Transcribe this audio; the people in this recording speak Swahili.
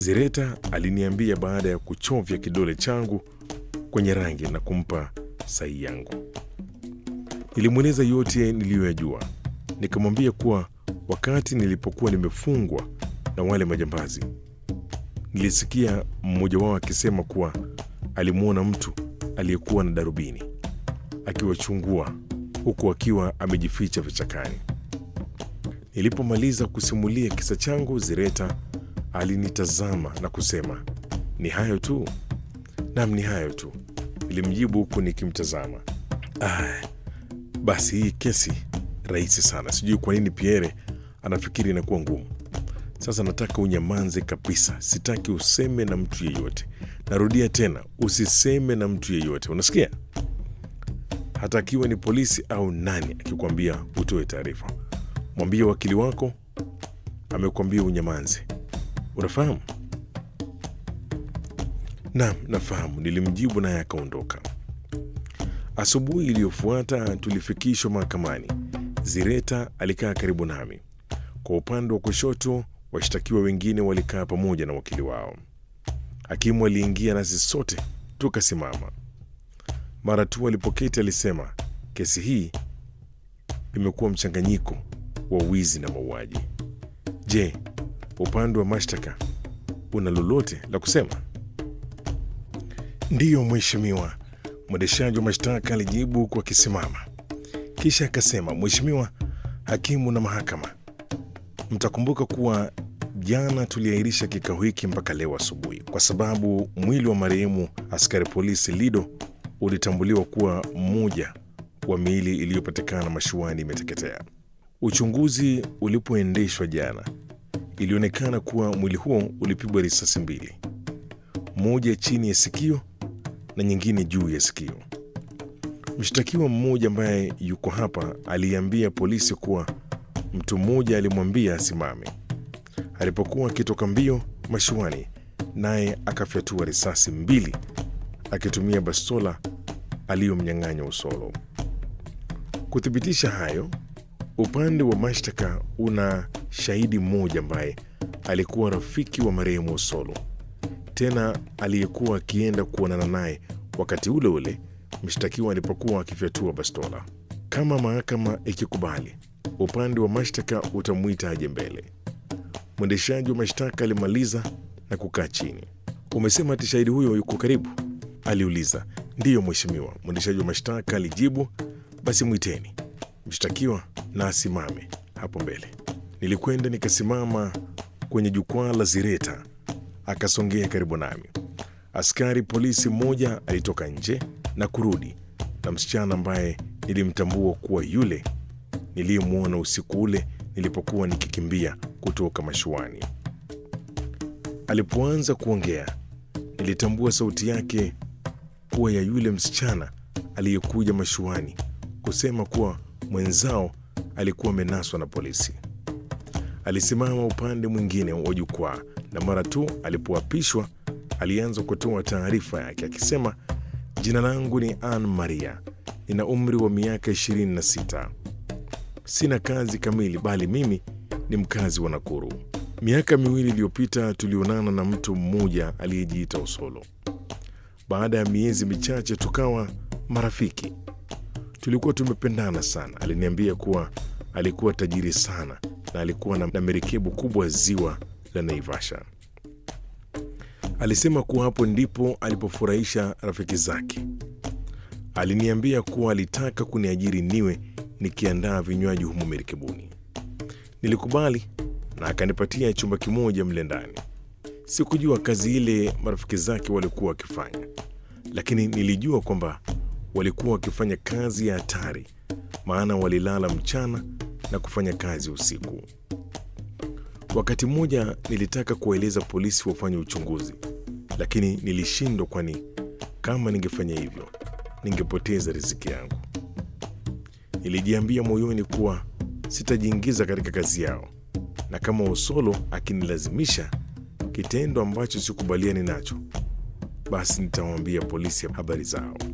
Zireta aliniambia baada ya kuchovya kidole changu kwenye rangi na kumpa sahi yangu. Nilimweleza yote niliyoyajua, nikamwambia kuwa wakati nilipokuwa nimefungwa na wale majambazi, nilisikia mmoja wao akisema kuwa alimwona mtu aliyekuwa na darubini akiwachungua huku akiwa amejificha vichakani. Nilipomaliza kusimulia kisa changu, Zireta alinitazama na kusema, ni hayo tu? Nam, ni hayo tu, nilimjibu huku nikimtazama. Ah, basi hii kesi rahisi sana. Sijui kwa nini Pierre anafikiri inakuwa ngumu. Sasa nataka unyamanze kabisa, sitaki useme na mtu yeyote. Narudia tena, usiseme na mtu yeyote, unasikia? Hata akiwa ni polisi au nani akikwambia utoe taarifa, mwambie wakili wako amekwambia unyamanze. Unafahamu? Naam, nafahamu, nilimjibu naye akaondoka. Asubuhi iliyofuata tulifikishwa mahakamani. Zireta alikaa karibu nami. Kwa upande wa kushoto, washtakiwa wengine walikaa pamoja na wakili wao. Hakimu aliingia nasi sote tukasimama. Mara tu alipoketi alisema, kesi hii imekuwa mchanganyiko wa wizi na mauaji. Je, upande wa mashtaka una lolote la kusema? Ndiyo mheshimiwa, mwendeshaji wa mashtaka alijibu huku akisimama. Kisha akasema, Mheshimiwa hakimu na mahakama, mtakumbuka kuwa jana tuliahirisha kikao hiki mpaka leo asubuhi kwa sababu mwili wa marehemu askari polisi Lido ulitambuliwa kuwa mmoja wa miili iliyopatikana mashuani imeteketea. Uchunguzi ulipoendeshwa jana, ilionekana kuwa mwili huo ulipigwa risasi mbili, moja chini ya sikio na nyingine juu ya sikio. Mshtakiwa mmoja ambaye yuko hapa aliambia polisi kuwa mtu mmoja alimwambia asimame alipokuwa akitoka mbio mashuani, naye akafyatua risasi mbili akitumia bastola aliyomnyang'anya Usolo. Kuthibitisha hayo, upande wa mashtaka una shahidi mmoja ambaye alikuwa rafiki wa marehemu Usolo, tena aliyekuwa akienda kuonana naye wakati ule ule mshtakiwa alipokuwa akifyatua bastola. Kama mahakama ikikubali, upande wa mashtaka utamwita aje mbele. Mwendeshaji wa mashtaka alimaliza na kukaa chini. Umesema ati shahidi huyo yuko karibu? aliuliza. Ndiyo mheshimiwa, mwendeshaji wa mashtaka alijibu. Basi mwiteni mshtakiwa na asimame hapo mbele. Nilikwenda nikasimama kwenye jukwaa la Zireta, akasongea karibu nami. Askari polisi mmoja alitoka nje na kurudi na msichana ambaye nilimtambua kuwa yule niliyemwona usiku ule nilipokuwa nikikimbia kutoka mashuani. Alipoanza kuongea, nilitambua sauti yake kuwa ya yule msichana aliyekuja mashuani kusema kuwa mwenzao alikuwa amenaswa na polisi. Alisimama upande mwingine wa jukwaa na mara tu alipoapishwa alianza kutoa taarifa yake akisema, jina langu ni Ann Maria, nina umri wa miaka 26. Sina kazi kamili, bali mimi ni mkazi wa Nakuru. Miaka miwili iliyopita tulionana na mtu mmoja aliyejiita Usolo. Baada ya miezi michache tukawa marafiki. Tulikuwa tumependana sana. Aliniambia kuwa alikuwa tajiri sana na alikuwa na, na merikebu kubwa ziwa la Naivasha. Alisema kuwa hapo ndipo alipofurahisha rafiki zake. Aliniambia kuwa alitaka kuniajiri niwe nikiandaa vinywaji humo merikebuni. Nilikubali na akanipatia chumba kimoja mle ndani. Sikujua kazi ile marafiki zake walikuwa wakifanya, lakini nilijua kwamba walikuwa wakifanya kazi ya hatari, maana walilala mchana na kufanya kazi usiku. Wakati mmoja nilitaka kuwaeleza polisi wafanye uchunguzi, lakini nilishindwa, kwani kama ningefanya hivyo ningepoteza riziki yangu. Nilijiambia moyoni kuwa sitajiingiza katika kazi yao, na kama Osolo akinilazimisha kitendo ambacho sikubaliani nacho, basi nitawaambia polisi habari zao.